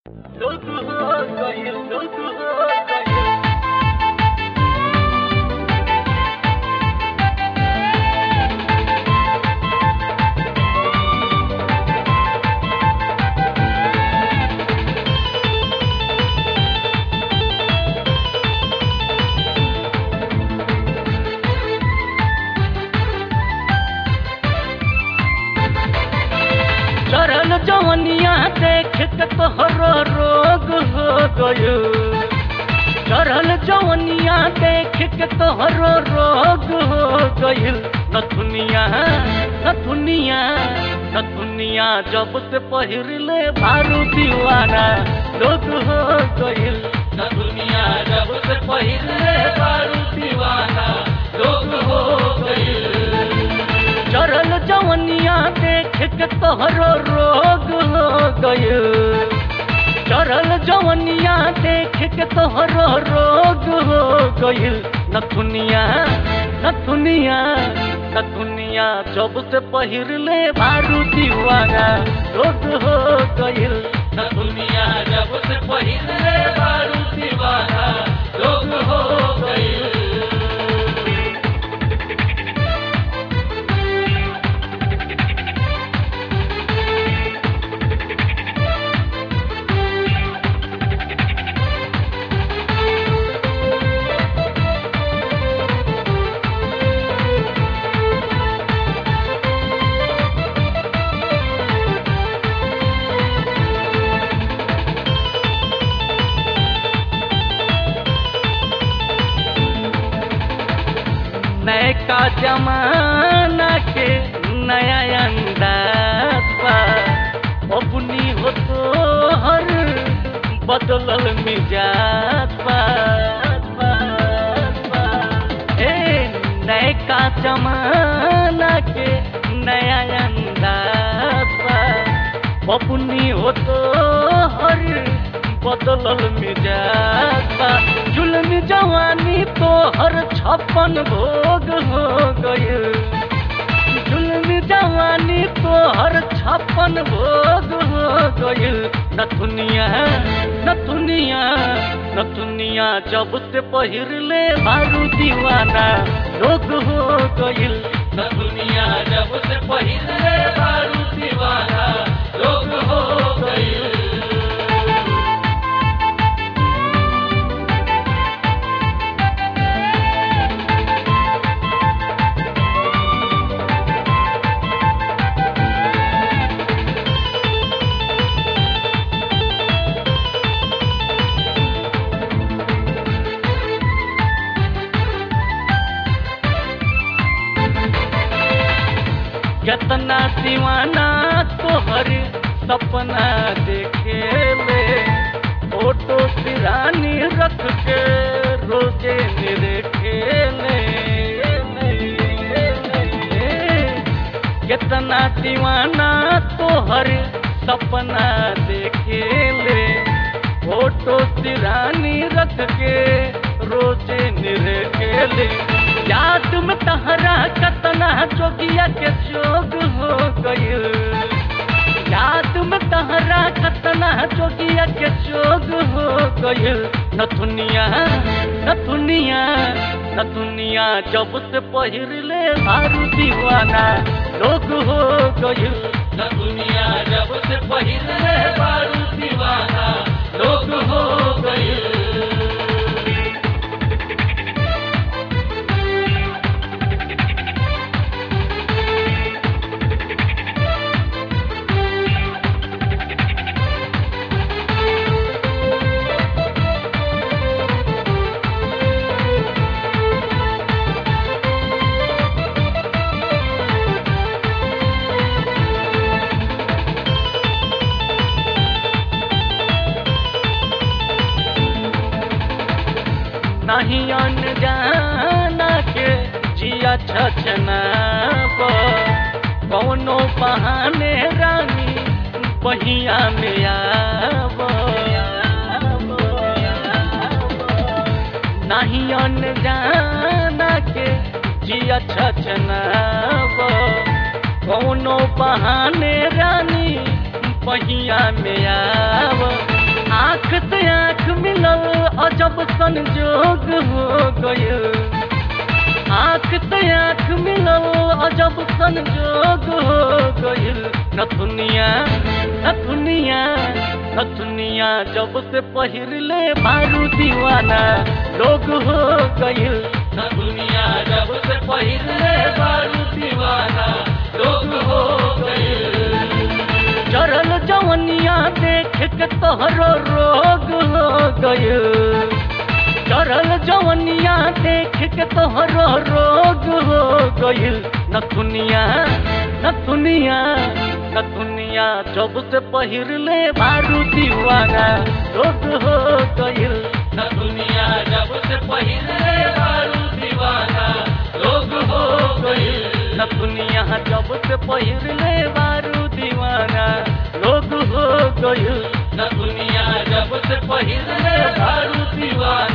Look who's going, look who's going. चरल जवनिया देख के तोहरो रोग हो गयो चरल जवनिया देख के तोहरो रोग हो गइल नथुनिया नथुनिया नथुनिया जब से पहिरले भारू दीवाना लोग हो गइल नथुनिया जब से पहिरले भारू दीवाना लोग हो गइल चरल जवनिया देख के तोहरो रोग हो गयो चरल जवनिया देख के तोहरो रोग हो गइल नथुनिया नथुनिया नथुनिया जब से पहिरले भारू दीवाना रोग हो गइल नथुनिया जब से पहिरले भारू दीवाना रोग हो गइल नयका जमाना के नया अंदाज बा अपनी हो तो हर बदलल मिजाज बा ए नयका जमाना के नया अंदाज बा अपनी हो तो हर बदलल मिजाज बा जुल्म जवानी तो हर छप्पन भोग हो गए जुल्म जवानी तो हर छप्पन भोग हो गए नथुनिया नथुनिया नथुनिया जब से पहिरले मारू दीवाना लोग हो गइल नथुनिया जब से पहिरले मारू दीवाना लोग हो गइल कितना दीवाना तोहर सपना देखे ले फोटो सिरानी रख के रोजे निरेखे ले कितना दीवाना तोहर सपना देखे ले फोटो सिरानी रख के रोजे निरेखे ले याद में तहरा कतना जोगिया के जोग हो गइल याद में तहरा कतना जोगिया के जोग हो गइल नथुनिया नथुनिया नथुनिया जब से पहिरले मारू दीवाना लोग हो गइल नथुनिया जब से पहिरले मारू दीवाना लोग हो गइल नहीं अनजाना के जिया छछना कौनो बहाने रानी बहिया में आब नहीं अनजाना के जिया छछना कौनो बहाने रानी पहिया में आव अजब संजोग हो गयल आँख तो आँख मिलल अजब संजोग हो गइल नथुनिया नथुनिया नथुनिया जब से पहिरले मारू दीवाना लोग हो गइल नथुनिया जब से पहिरले मारू दीवाना लोग हो गइल चरल जवनिया देख के तोहरो रोग हो गइल चरल जवनिया देख के तोहरो रोग हो गइल नथुनिया नथुनिया नथुनिया जब से पहिरले मारू दीवाना रोग हो गइल नथुनिया जब से पहिरले मारू दीवाना रोग हो गइल नथुनिया जब से पहिरले मारू दीवाना रोग हो गइल नथुनिया जब से पहिरले मारू दीवाना